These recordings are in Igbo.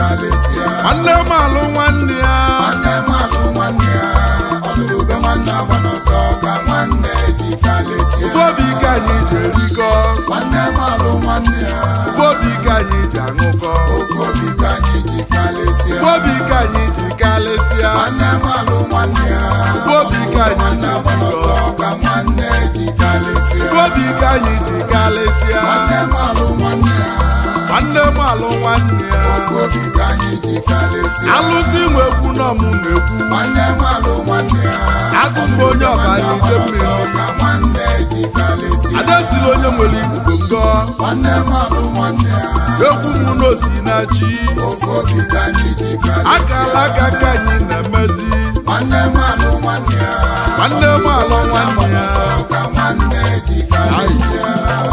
karịsịa nwanne m alụ nwanne ya nwanne m alụ nwanne ya ọ lụrụ ube nwanne agba n'ọsọ ka nwanne ji karịsịa ofu obi ka anyị ji erikọ nwanne m alụ nwanne ya ofu obi ka anyị ji aṅụkọ ofu obi ka anyị ji karịsịa ofu obi ka anyị ji kalịsịa nwanne m alụ nwanne ya ofu obi ka anyị nwanne ji agba n'ọsọ ka nwanne ji karịsịa ofu obi ka anyị ji kalịsịa nwanne m alụ nwanne ya nwanne m alụ nwanne ya ofu obi ka anyị ji karịsịa alụsị nwe ekwu nọ m na-ekwu nwanne m alụ nwanne ya agụ mbụ onye ọbara ide mmiri ka nwanne ji karịsịa adesila onye nwere ikuku ngọ nwanne m alụ nwanne ya ekwu m n'osi na chi ofu obi ka anyị ji karịsịa akala aka ka anyị na-emezi nwanne m alụ nwanne ya nwanne m alụ nwanne ya ka nwanne ji karịsịa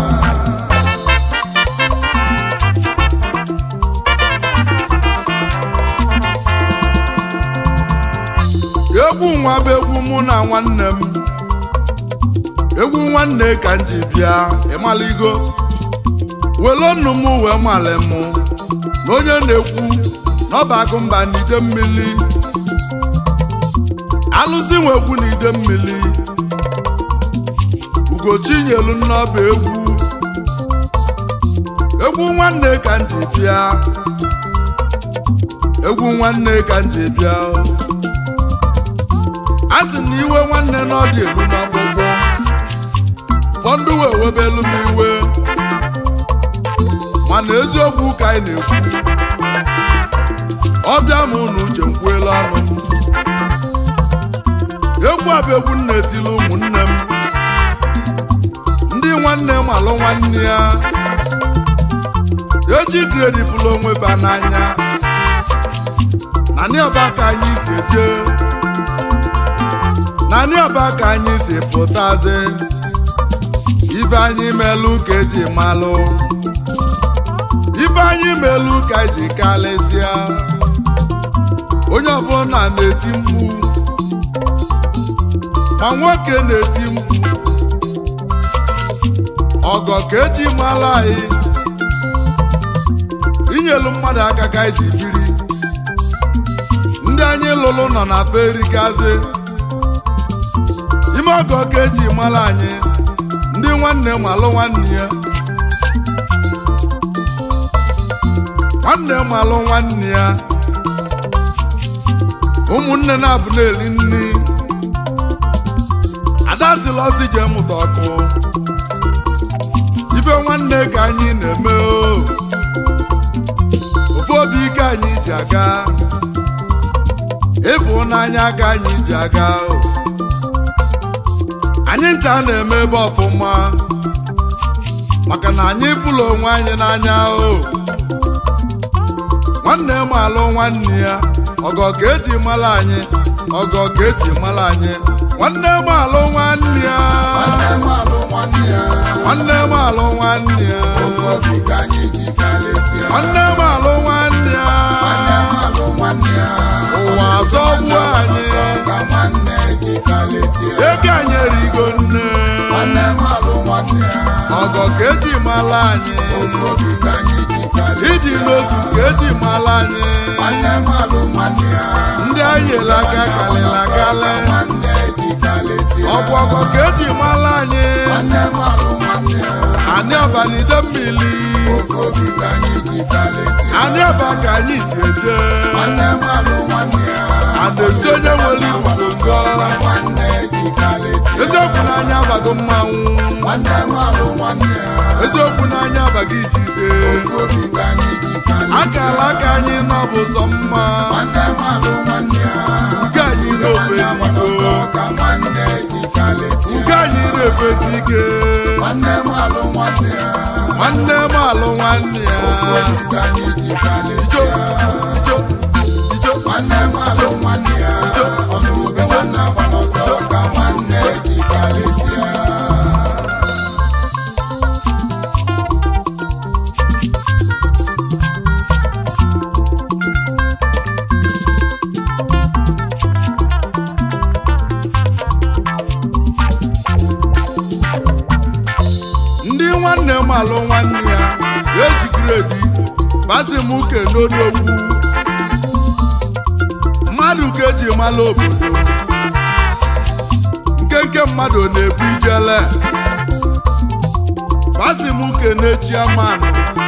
egwu nwa bụ egwu mụ na nwanne m egwu nwanne ka m ji bịa ịmaligo welu nnu m wee mali m na onye na-ekwu n'ọba agụ mba n'ide mmiri alụsị nwekwu n'ide mmiri ugochinyelu n'ọba egwu egwu nwanne ka m ji bịa egwu nwanne ka m ji bịa a sị na iwe nwanne n'ọdị elu n'ọgbụgbọ ụfọdụ wee webelu m iwe mana eziokwu ka anyị na-ekwu ọbịa m unu uche nkwuela ọnụ egwu a bụ egwu nna etili ụmụnne m ndị nwanne m alụ nwanne ya eji gredi pụlụ onwe ba n'anya na ndị ọba ka anyị si eje naanị ọba ka anyị si pụtazi ibe anyị melụ ka eji malụ ibe anyị melụ ka eji kalịsịa onye ọbụla na-eti mkpu ma nwoke na-eti mkpu ọgọ ka eji malụ anyị inyelu mmadụ aka ka eji biri ndị anyị lụrụ nọ na perigazi ime ọgọ ka eji mara anyị ndị nwanne m alụ nwanne ya nwanne m alụ nwanne ya ụmụnne na-abụ na-eri nri ada sịla ọsị jee mụta ọkụ ife nwanne ka anyị na-eme o ofu obi ike anyị ji aga ịfụnanya ka anyị ji aga o anyị ncha na-eme ebe ọfụma maka na anyị pụrụ onwe anyị n'anya o nwanne m alụ nwanne ya ọgọ ka eji mara anyị ọgọ ka eji mara anyị nwanne m alụ nwanne ya nwanne m alụ nwanne ya nwanne m alụ nwanne ya ofu obi ka anyị ji karịsịa nwanne m alụ nwanne ya nwanne m alụ nwanne ya ụwa azọgbu anyị ka nwanne ji karịsịa ego anyị erigo nne nwanne m alụ nwanne ya ọgọ ka eji mara anyị ofu obi ka anyị ji karịsịa iji n'otu ka eji mara anyị nwanne m alụ nwanne ya ndị anyị ele aka kalịla akali nwanne ji karịsịa ọgwụ ọgọ ka eji mara anyị nwanne m alụ nwanne ya anyị ọbanide mmiri ofu obi ka anyị ji karịsịa anyị ọba ka anyị si eje nwanne m alụ nwanne ya a na-esi onye nwere ikuku nsọ nwanne ji karịsịa eziokwu n'anya abago mmanwụ nwanne m alụ nwanne ya eziokwu n'anya abago ijide ofu obi ka anyị ji karịsịa akala aka anyị nọbụ sọ mma nwanne m alụ nwanne ya nke anyị na-ofe nwanne ego ọzọ ka nwanne ji karịsịa nke anyị na-efesi ike nwanne m alụ nwanne ya nwanne m alụ nwanne ya ofu obi ka anyị ji ijo karịsịa ijo ijo nwanne m alụ nwanne ya ọnụrụbe nwanne agba n'ọsọ ka nwanne ji karịsịa ndị nwanne m alụ nwanne ya eji gredi basi m uke n'odogwu mmadụ ka eji mala obodo nkenke mmadụ na-ebu ijele pasi m kene chiamanụ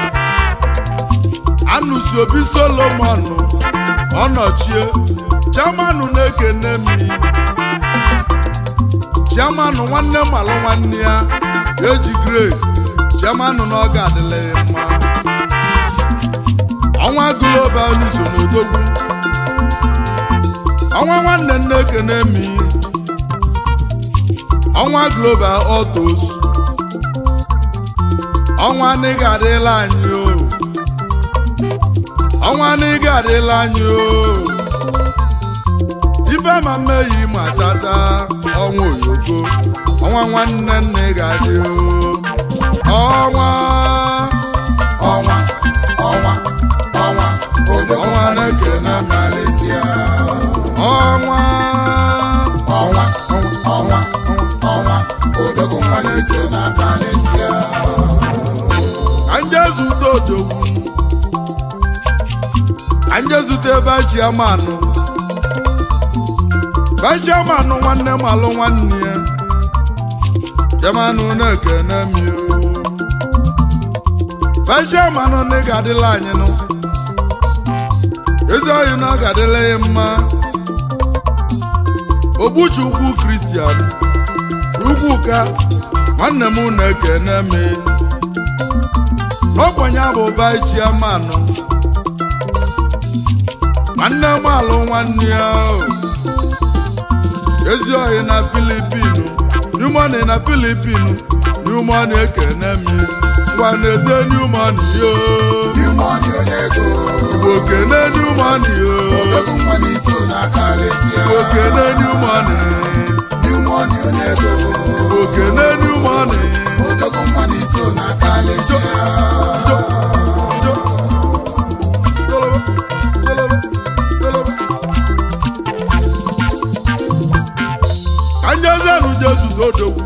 anụsi obi solomon ọnọchie chiamanụ na-ekene m chiamanụ nwanne malụ nwanne ya eji grade chiamanụ na ọ ga-adịla ya mma ọnwa global n'iso n'odogwu ọnwa nwanne nne ekene m ọnwa global autos ọnwa n'ịga adịla anyị o ọnwa n'ịga adịla anyị o ibe ma mmeyi ma tata ọnwa oyoko ọnwa nwanne nne ga-adị o ọnwa ọnwa ọnwa ọnwa odogwu Ọnwa mmadụ ise na kalịsịa ọnwa ọnwa ọnwa ọnwa odogwu mmadụ ise na kalịsịa ka nje zute odogwu ka nje zute ebe chiamanụ bachiamanụ nwanne m alụ nwanne ya chiamanụ na-ekene m yo bachiamanụ na ị ga-adịla anyị nụ ezi oyi na ọ ga-adịla ya mma ogbuchi ugwu kristian ugwu ka nwanne m na-ekene m n'ọkwanye bụ bachiamanụ nwanne m alụ nwanne ya o. ezi oyi na filipinu numoni na filipinu numoni ekene m ngwa na-eze numoni yo Nimoni onye ego igbo kene numoni yo odogwu mmadụ ise na kalịsịa igbo kene numoni Nimoni onye ego igbo kene numoni odogwu mmadụ ise na kalịsịa Jo, joloba, joloba, joloba. ka njezenu jesu n'odogwu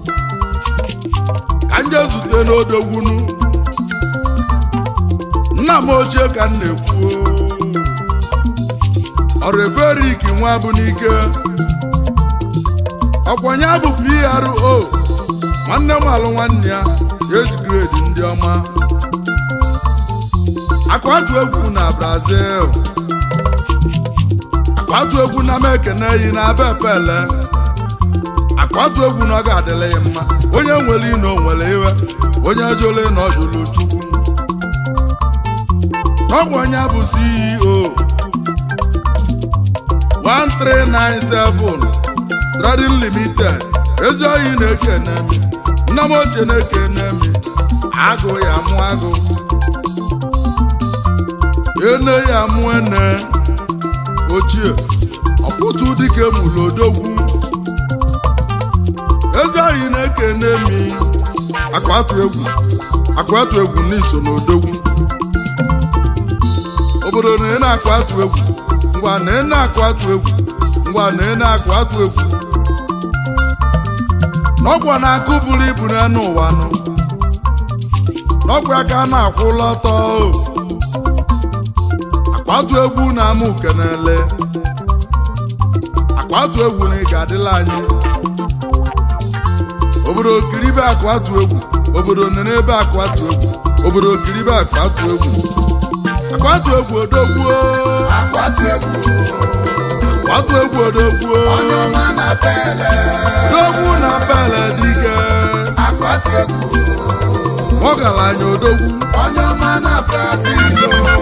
ka nje zute n'odogwunu nna m ochie ka m na-ekwu ọreverik nwa bụ n'ike ọkwanye bụ pro nwanne m alụ nwanne ya age grade ndị ọma akwatu egwu na brazil akwatu egwu na mekene yi na abepele akwatu egwu na ọ ga-adịla ya mma onye nwere ino nwere iwe onye jụrụ na ọ jụrụ chukwu n'ọgwụ onye bụ ceo 1397 trading limited ezi oyi na-ekene m nna m ochie na-ekene m agụ ya mụ agụ ene ya mụ ene ochie ọkpụtụ dike mụrụ odogwu ezi oyi na-ekene m akwatu egwu akwatu egwu n'iso n'odogwu obodo na ị na-akụ atụ egwu ngwa na ị na-akụ atụ egwu ngwa na ị na-akụ atụ egwu n'ọgwa na-akụ buru ibu n'elu ụwa nụ n'ọgwa aka a na-akwụla ọtọ o. akwatu egwu na ama ukenele akwatu egwu na ị ga-adịla anyị obodo okiribe akwatu egwu obodo nene ebe akwatu egwu obodo okiribe akwatu egwu akwatu egwu odogwuo akwatu egwu akwatu egwu odogwuo onye ọma na pele odogwu na bele dike akwatu egwu ọgaranya odogwu onye ọma na brazil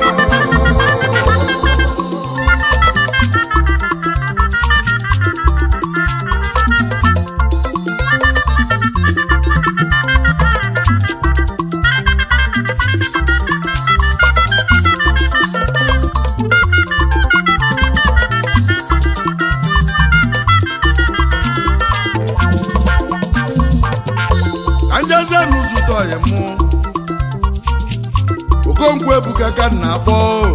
ka njeze n'ụzụta ọyị mụ okonkwo ebuka ka m na-akpọ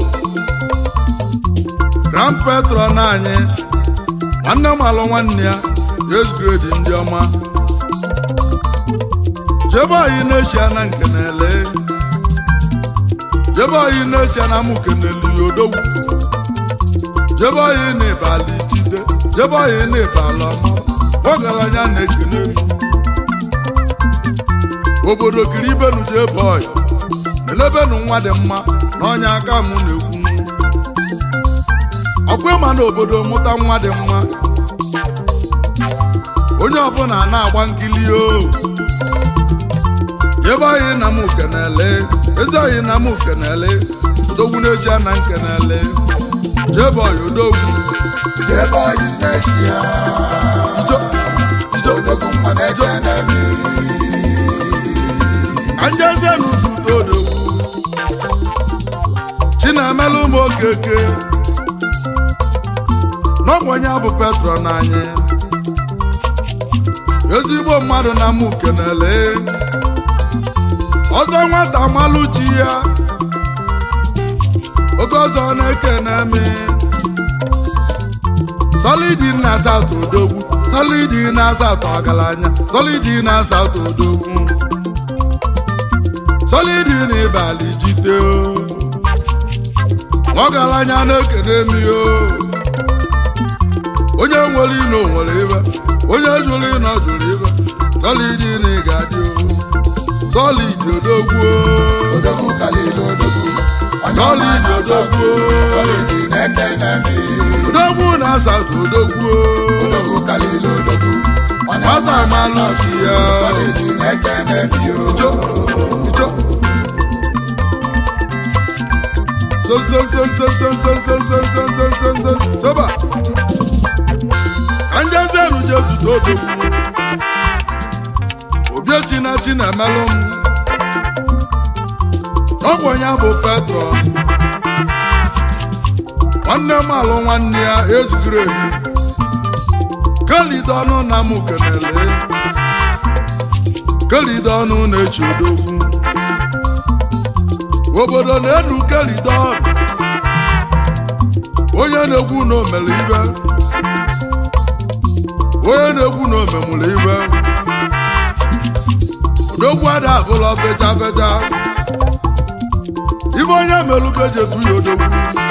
grand patron anyị nwanne m alụ nwanne ya esgredi ndị ọma jebe oyi na-echia na nkenele jebe oyi na-echia na mụ keneli ya odogwu jebe oyi n'ịbalị jide jebe oyi n'ịbalị ọma ọgaranya na-ekene m obodo kiri ibenu jebe oyi elebenu nwa dị mma na ọnya aka m na-ekwu ọkwa ịma na obodo mụta nwa dị mma onye ọbụla na-agba nkili o jebe oyi na m kenele ezi oyi na m kenele odogwu n'echi na nkenele jebe oyi odogwu Jebe oyi n'eshia, ijo ijo odogwu nwa na-ekene m. anjezienu zute odogwu chinemelu ụmụ okeke n'ọgwanye bụ petro n'anyị ezigbo mmadụ na mụ kenele ọzọ nwata malụ chi ya oge ọzọ na-ekene m solidi na asatọ odogwu solidi na asatọ ọgaranya solidi na asatọ odogwu solidi na ịbalị jite o ọgaranya na-ekene m o onye nwere ino nwere ibe onye jụrụ ịnọ jụrụ ibe solidi na ịgadị o solidi odogwu o. Odogwu kalịla odogwu, onye ọma Solid na-asatụ, odogwu. solid na-ekene m. odogwu na asatọ odogwu o. Odogwu kalịla odogwu, onye ọma Nwata amalụ na-asatụ, chi ya. solid na-ekene m yo. Ijo, ijo. So, so, so, so, so, so, so, so, so, so, so, so, soba. Ka njezenu Jesu dodo. Obiechi na chi na-emelụ m. Ọgwụ ya bụ Petro. Nwanne m alụ nwanne ya ezugoro ezu. Kelide ọnụ na mụ kenele. kelide ọnụ na-echi odogwu obodo na-enu kelide ọnụ onye na-egwu na omere ibe onye na-egwu na omemụrụ ibe odogwu ada abụla fecha fecha ibe onye melụ ka eji etu ya odogwu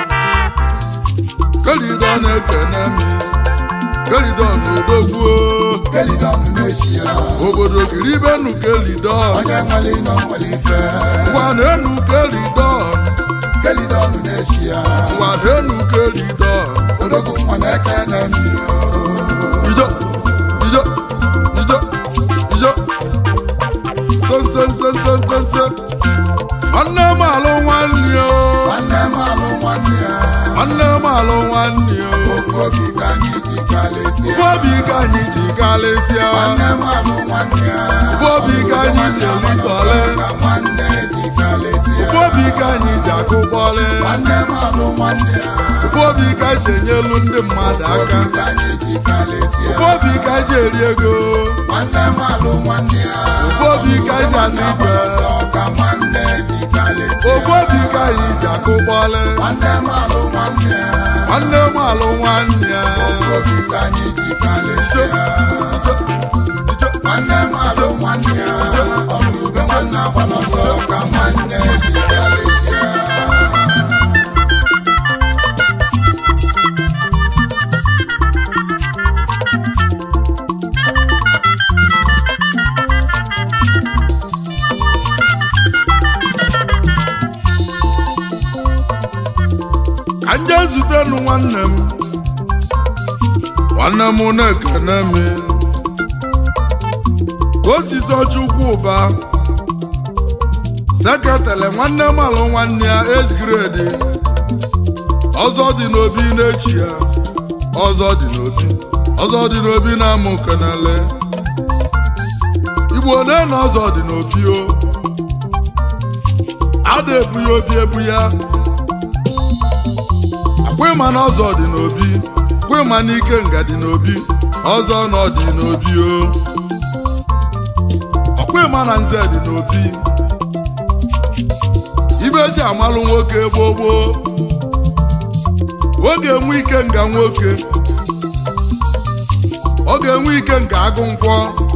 kelide ọnụ ekene mi kelide ọnụ odogwu o. Kelidonu n'eshia, obodo kiri ibe nu kelide ọnụ onye nwere ino nwere ife. ụwa na-enu kelide ọnụ Kelidonu n'eshia, ụwa na-enu kelide ọnụ odogwu nwa na-ekene m yo. ijo ijo ijo ijo sonsonsonsonsonso nwanne m alụ nwanne o Nwanne m alụ nwanne ya, nwanne m alụ nwanne o ofu oge ka anyị ji kalịsịa. ụfọ obi ka anyị ji karịsịa Nwanne m alụ nwanne ya, ụfọ obi ka anyị ji elitọle ka nwanne ji kalịsịa. ụfọ obi ka anyị ji akụkpọlị Nwanne m alụ nwanne ya, ụfọ obi ka anyị ji enyelu ndị mmadụ aka oge ka anyị ji kalịsịa. ụfọ obi ka anyị ji eri ego Nwanne m alụ nwanne ya, ụfọ obi ka anyị ji anụ igwe ọsọ ka nwanne ji kalịsịa. ụfọ obi ka anyị ji akụkpọlị Nwanne m alụ nwanne ya, nwanne m alụ nwanne ya oge ka anyị ji Ijo, kalịsịa. ijo, ijo. Nwanne m alụ nwanne ya, ọlụlụbe nwanne agba n'ọsọ ka nwanne ji kalịsịa. ka nje zutenu nwanne m nwanne m na-ekene m osisi ọchukwu ụba seketele nwanne m alụ nwanne ya ezgredi ọzọ dị n'obi n'echi ya ọzọ dị n'obi ọzọ dị n'obi na-amụ kenele igbo ole na ọzọ dị n'obi o ada ebu ya obi ebu ya akwịma na ọzọ dị n'obi kwịma na ike nga dị n'obi ọzọ na ọ dị n'obi o ọkwịma na nze dị n'obi ibe eji amalụ nwoke gboo gboo ọ ga-enwe ike nga nwoke ọ ga-enwe ike nga agụ nkwọ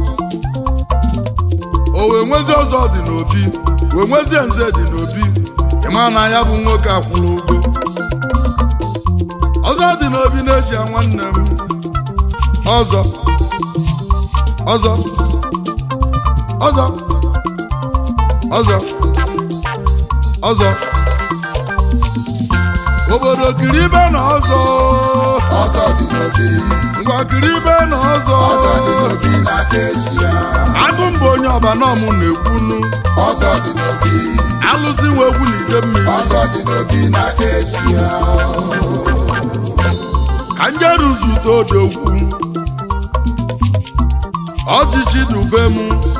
o wee nwezi ọzọ dị n'obi wee nwezie nze dị n'obi ịma na ya bụ nwoke akwụrụ ụgwọ ọzọ dị n'obi na-eji ya nwanne m ọzọ ọzọ ọzọ ọzọ ọzọ obodo kiri ibe na ọzọ ọzọ dị n'obi ngwa kiri ibe na ọzọ ọzọ dị n'obi n'aka eshia agụ mbụ onye ọbanọm na-ekwunu ọzọ dị n'obi alụsị nwe egwu na ide mmiri ọzọ dị n'obi n'aka eshia ka njeru zute odogwu ọchịchị dube m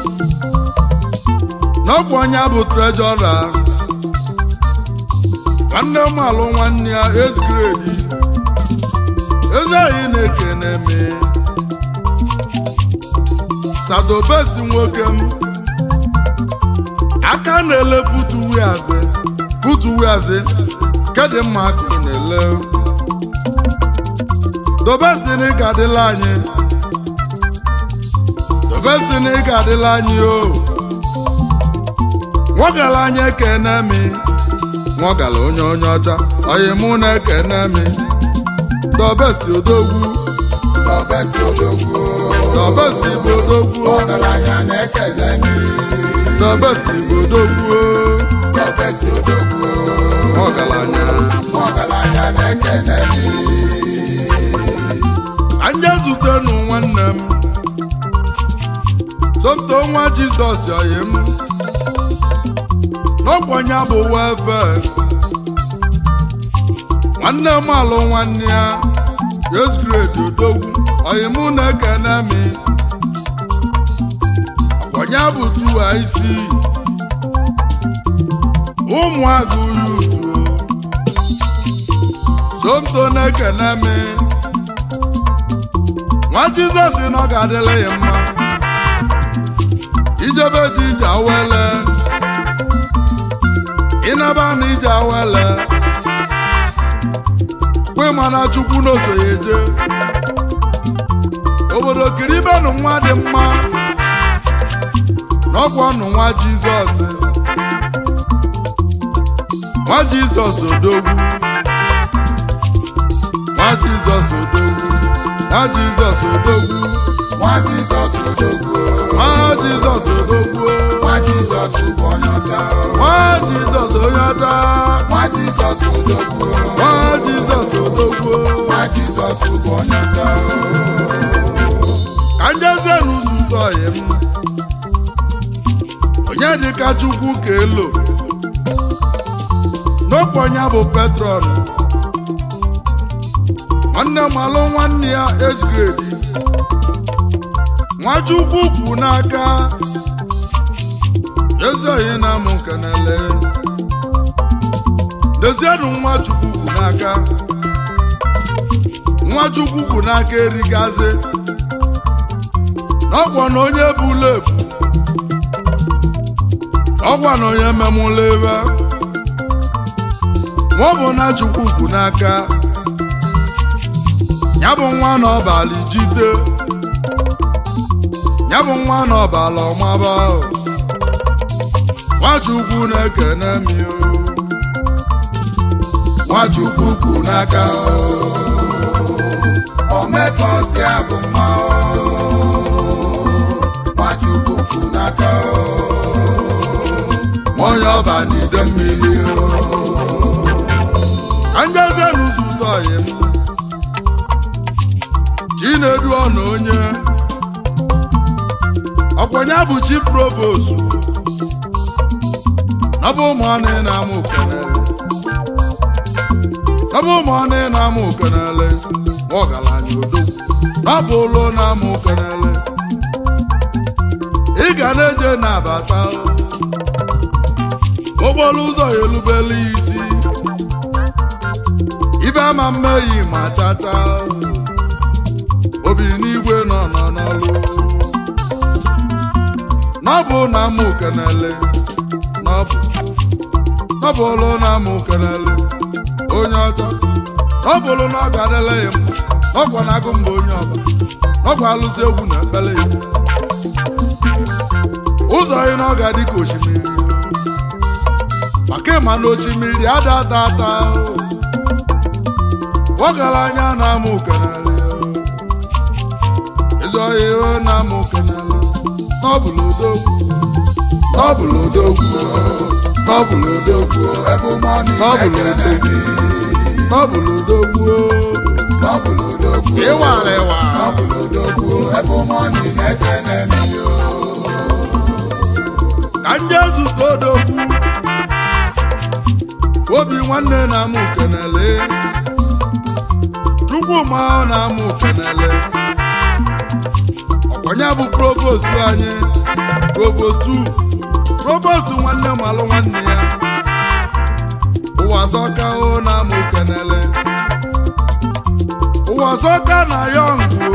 n'ọkwa onye bụ trejọra nwanne m alụ nwanne ya ezgredi eze anyị na-ekene m sadobesti nwoke m aka na-ele futuwiazi futuwiazi kedị mma aka ị na-ele dobestini ga-adịla anyị dobestini ga-adịla anyị o nwọgala anyị ekene mi nwọgala onye onye ọcha oyi mụ na-ekene mi dobesti odogwu Dọbesi odogwu dobesti bụ odogwu ọgaranya na-ekele mi dobesti bụ odogwu Dọbesi odogwu ọgaranya ọgaranya na-ekele mi anya zutenu nwanne m somto nwa jizọs oyi m n'ọkwanye bụ welfare nwanne m alụ nwanne ya yesgrade odogwu oyi mụ na-ekene m ọkwanye bụ tuwa isi ụmụagụ yutu somto na-ekene m nwa jizọs na ọ ga-adịla ya mma ijebe ji ije awele ịnaba na ije awele kwe mana chukwu n'oso ya eje obodo kiribenụ nwa dị mma n'ọkwa ọnụ nwa jizọs nwa jizọs odogwu nwa jizọs odogwu nwa jizọs odogwu nwa Jizọs odogwu nwa jizọs odogwu nwa Jizọs bụ onye ọcha nwa jizọs onye ọcha nwa Jizọs odogwu nwa jizọs odogwu nwa Jizọs bụ onye ọcha ka njezie n'ụzọ ụtọ ọyị m onye dịka chukwu ka elo n'okponye bụ petron nwanne m alụ nwanne ya ejgredi nwachukwu kwu n'aka ezi oyi na amụ kenele dezienụ nwachukwu kwu n'aka nwachukwu kwu n'aka erigazi ọgwọ na onye bụla ebu ọgwọ na onye memụla ebe nwa bụ na chukwu kwu n'aka ya bụ nwa na ọbala jide ya bụ nwa na ọbala ọmaba nwachukwu na-ekene m o Nwachukwu kwu n'aka omekosi abụ mma Nwachukwu kwu n'aka onye ọba n'ide mmiri anjezie n'ụzọ ụtọ ọyị m chinedu ọna onye ọkwanye bụ chi provost nọbụ ụmụọnụ na-amụ kenele nọbụ ụmụọnụ na-amụ kenele nwa ọgaranya odogwu nọbụ ụlọ na-amụ kenele ị ga na-eje na-abata okporo ụzọ ya elubela isi ibe ama mmehie ma chata obi n'igwe nọ nọ n'ọlụ n'ọbụ na amụ kenele n'ọbụ n'ọbụ ụlọ na amụ kenele onye ọcha n'ọbụlụ na ọ ga-adịla ya mma n'ọkwa na agụ mba onye ọba n'ọkwa alụsị egwu na ekpele ya ụzọ anyị na ọ ga-adị ka osimiri maka ịma na osimiri ada ata ata ọgaranya na-amụ kenele ịzọghị ihe na-amụ kenele n'ọbụla odogwu N'ọbụlụ odogwu n'ọbụlụ odogwu ebe mọni N'ọbụlụ na-ekene gị n'ọbụla odogwu N'ọbụlụ odogwu ịwara ịwa n'ọbụlụ odogwu ebe mọni na-ekene gị ka nje zụta odogwu obi nwanne na-amụ kenele chukwuma ọ na-amụ kenele ọkwanye bụ provost anyị provost 2 provost nwanne malụ nwanne ya ụwa sọka o na-amụ kenele ụwa sọka na yọngụ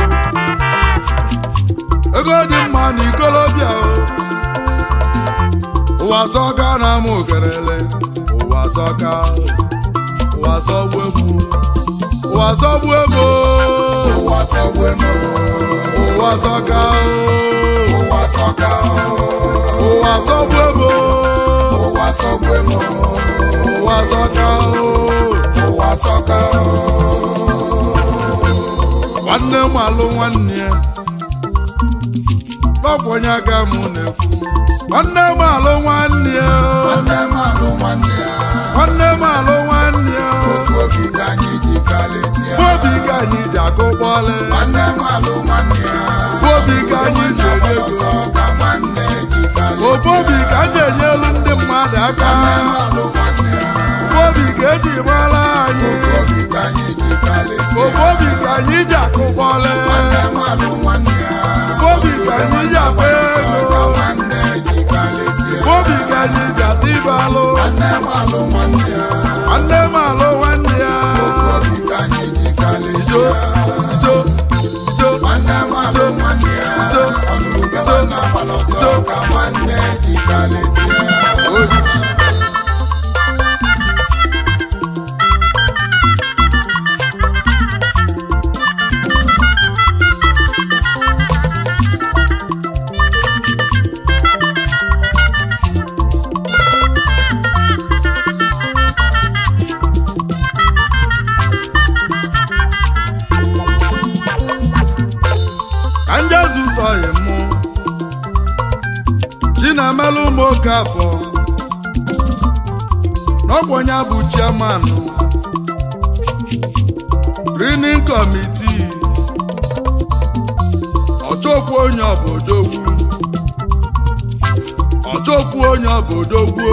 ego dị mma na ikolobịa o ụwa sọka na-amụ kenele ụwa sọka ụwa sọgbu egwu ụwa sọgbu egwu ụwa sọgbu emo ụwa sọka ụwa sọka ụwa sọgbu egwu ụwa sọgbu emo ụwa sọka ụwa sọka nwanne m alụ nwanne ya n'ọkwenye aka m na-ekwu nwanne m alụ nwanne ya nwanne m alụ nwanne ya nwanne m alụ nwanne ya ofu obi ka anyị ji kalịsịa obi ka anyị ji akụ kpọlị nwanne m alụ nwanne ya obi ka anyị ji eri ego ọsọ ka nwanne ji kalịsịa ofu obi ka anyị enye elu ndị mmadụ aka nwanne m alụ nwanne ya ofu obi ka eji mara anyị ofu obi ka anyị ji kalịsịa ofu obi ka anyị ji akụ kpọlị nwanne m alụ nwanne ya ofu obi ka anyị ji akpa ọsọ ego ka nwanne ji kalịsịa ofu obi ka anyị ji ata ibe alụ nwanne m alụ nwanne ya nwanne m alụ nwanne ya ofu obi ka anyị ji iso kalịsịa iso iso nwanne m alụ nwanne ya ọlụlụ be nwanne agbala ọsọ ka nwanne ji kalịsịa oyi ka nje zụtọghị mụ chinamelụ ụmụ oke afọ n'ọgwọnya bụ chiamanụ greening committee ọchọkwu onye obodogwu ọchọkwu onye obodogwu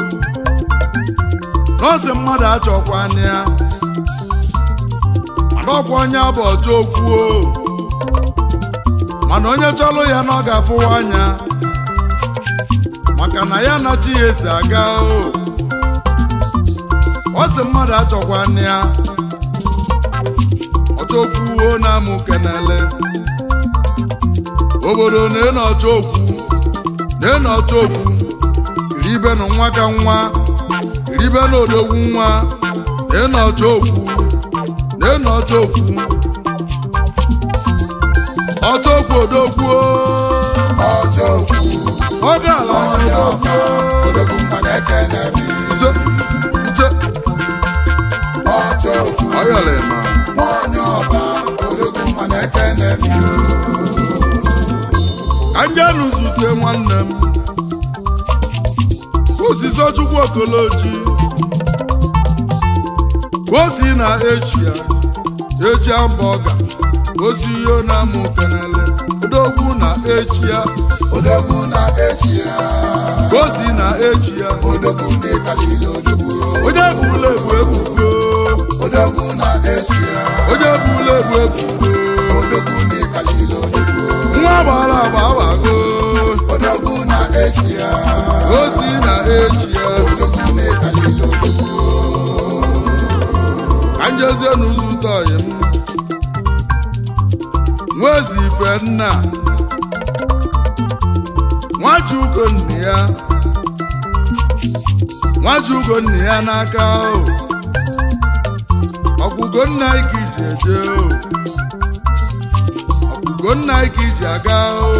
nọọsị mmadụ achọkwana ya mana ọkwa onye bụ ọchọkwu mana onye chọrọ ya na ọ ga-afụwa anya maka na ya na chi ya esi aga o ọ sị mmadụ achọkwana ya ọchọkwuo na-amụ kenele obodo na-eno ọchọkwu na-eno ọchọkwu iribenụ nwa ka nwa iribenụ odogwu nwa na-eno ọchọkwu na-eno ọchọkwu ọchọkwu odogwu ọjọkwu ọ gaala onye ọma odogwu mma na-ekene mi nso nche ọjọkwu ọyọlị ma onye ọba odogwu mma na-ekene mi ka njenụ zute nwanne m osisi chukwu okoloji ka o si na echia echia mba ọga osi ihe na-amụ kenele odogwu na echia odogwu na eshia ka o si na echia odogwu na-ekalile odogwu onye bụla ebu ebubo odogwu na eshia onye bụla ebu ebubo odogwu na-ekalile odogwu nwa gbara agba agbago odogwu na eshia ka o si na echia odogwu na-ekalile odogwu ka njezie n'ụzọ ụtọ ọyị m nwezi ife nna nwaji ugo nne ya nwaji ugo nne ya n'aka o ọgwụgo nna anyị ka iji eje o ọgwụgo nna anyị ka iji aga o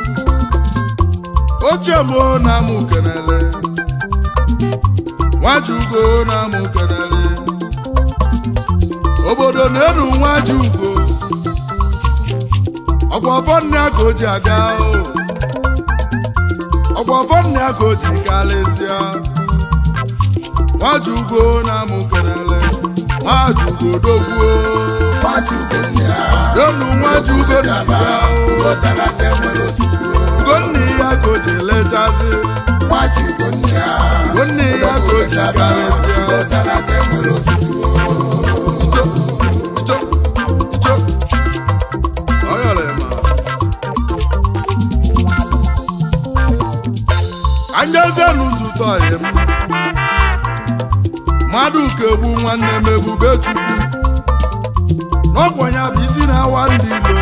ochie m o na-amụ kenele nwaji ugo na-amụ kenele obodo na-enu nwa ji ugo ọgwa ọfọ nne ya ka o ji aga o ọgwa ọfọ nne ya ka o ji karịsịa nwaji ugo na-amụ kenele nwaji ugo dogbuo enu nwaji ugo na ya o ugo nne ya ka o ji lechazi ugo nne ya ka o ji karịsịa Icho, icho, icho. Ọ yọrọ ya ma. Anjezie n'ụzụtọ ya m. Mmadụ ka egbu nwanne m ebube chukwu. N'ọgwọ ya bụ isi na-awa ndị ilo.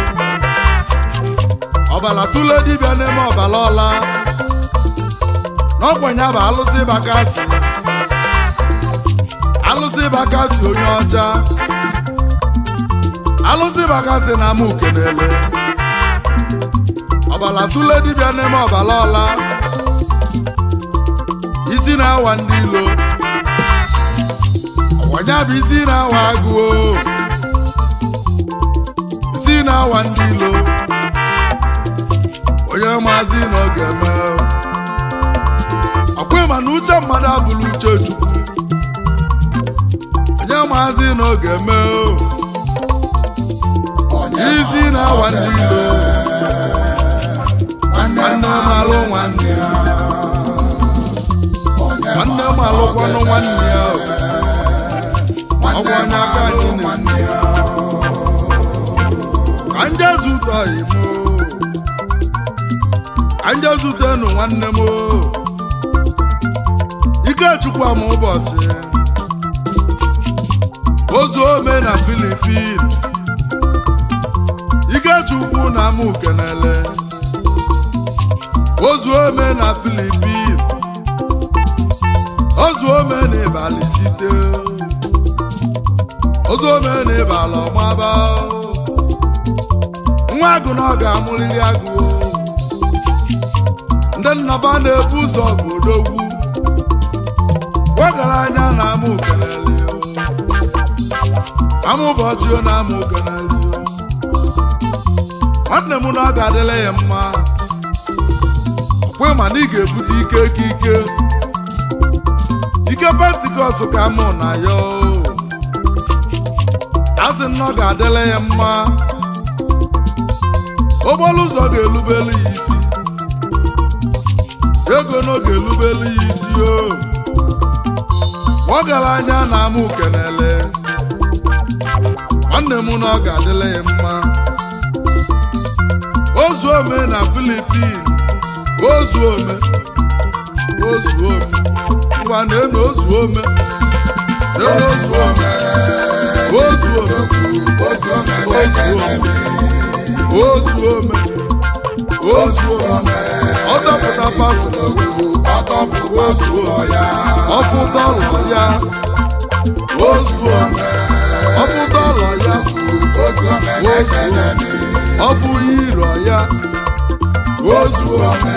Ọbala tụle dibịa n'eme ọbala ọla. N'ọgwọ ya bụ alụsị bakasị. Alụsị bakasị onye ọcha. alụsị bakasị na ama ukenele ọbala tụle dibịa n'eme ọbala ọla isi na-awa ndị ilo ọwanya bụ isi na-awa agụo isi na-awa ndị ilo onye maazị na ọ ga-eme ọkwa ịma na uche mmadụ abụrụ uche chukwu onye maazị na ọ ga-eme isi na-awa ndị ilo nwanne m alụ nwanne ya nwanne m alụkwanụ nwanne ya ọgwụ onye aka anyị na-eme ka nje zụta imo ka nje zụtenu nwanne m ikechukwu ama ụbọchị ozu ome na filipin ikechukwu na ama ukenele ozu ome na filipin ozu ome na ịbalị site ozu ome na ịbalị ọmaba nwa agụ na ọ ga-amụrịrị agụ ndị nnaba na-ebu ụzọ bụ odogwu ọgaranya na ama ukenele ama ụbọchị ọ na ama ukenele nwanne m na ọ ga-adịla ya mma ọkwe ma na ị ga-ebute ike ike ike ike pentikọst ka mụ na ya asị na ọ ga-adịla ya mma okporo ụzọ ga-elubelu ya isi ego na ọ ga-elubelu ya isi o ọgaranya na ama ukenele nwanne m na ọ ga-adịla ya mma ozu ome na filipin ozu ome ozu ome ngwa na-enu ozu ome na-enu ozu ome ozu ome ozu ome ozu ome ọ dọpụta pasụlụ ọfụta ụlọ ya ozu ome ọfụta ụlọ ya ozu ome ọ bụghị iro ya ozu ome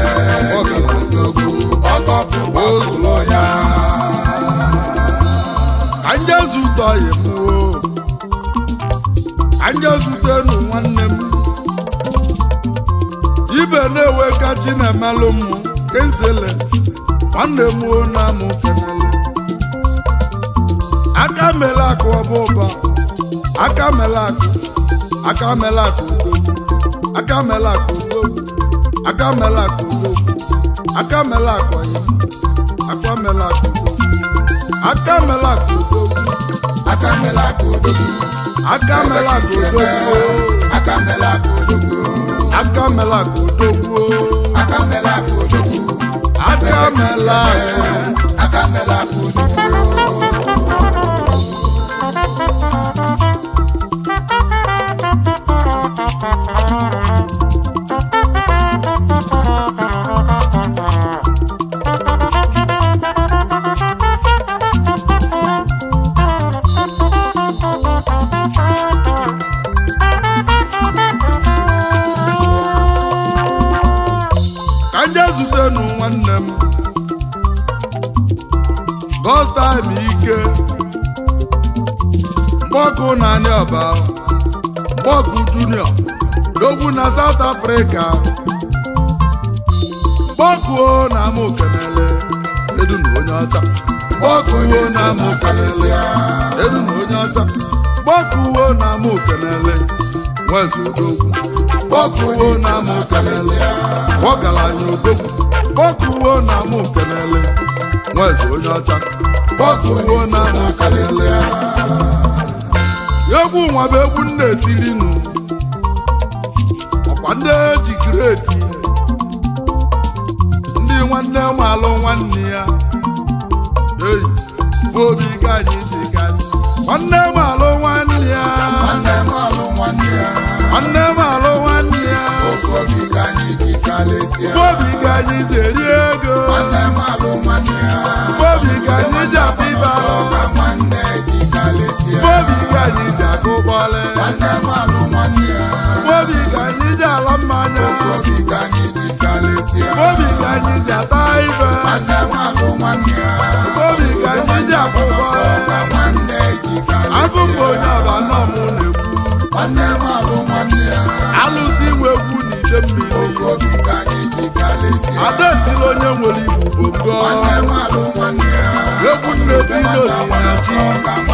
ka nje zụtọ ya mụo ka nje zụtenu nwanne m ibe na-ewe kachi na-emelụ m kensele nwanne m o na amụ kenele aka mele akụ ọba ụba aka mele akụ aka mele akụ udogwu aka mele akụ udogwu aka mele akụ udogwu aka mele akụ ọyị aka mele akụ udogwu aka mele akụ udogwu Akamela kodogu, aka mele akụ udogwu akamela kodogu, aka mele akụ udogwu akamela kodogu, aka mele akụ akamela kodogu. ka nje zutenu nwanne m gọstaim ike mgbe mgbọkụ na anị ọba mgbọkụ junior dogwu na south africa mgbọkụ na ama okenele edu na onye ọcha mgbọkụ na ama okenele edu na onye ọcha mgbọkụ na ama okenele nwezi odogwu mgbọkụ na ama okenele ọgaranya odogwu mgbọkụ na ama okenele nwezi onye ọcha mgbọkụ na ama okenele egwu nwa bụ egwu nna etilinu ọkwa ndị eji gredi ndị nwanne malụ nwanne ya eyi obi ka anyị ji gaji nwanne malụ nwanne ya nwanne m alụ nwanne ya nwanne malụ nwanne ya ofu obi ka anyị ji kalịsịa obi ka anyị ji eri ego nwanne m alụ nwanne ya obi ka anyị ji akpa ibe ọsọ alụ ka nwanne ji kalịsịa obi ka anyị ji akụ bọọlụ nwanne m alụ nwanne ya obi ka anyị ji ala mmanya ofu obi ka anyị ji kalịsịa obi ka anyị ji ata ibe nwanne m alụ nwanne ya obi ka anyị ji akụ ọsọ bọọlụ ka nwanne ji agụ m kalịsịa onye ọba nọ m na-ekwu nwanne m alụ nwanne ya alụsị nwe egwu n'ide mmiri ofu obi ka anyị ji kalịsịa ada esila onye nwere igbo bongo nwanne m alụ nwanne ya egwu nne dinosi na chi ọsọ ka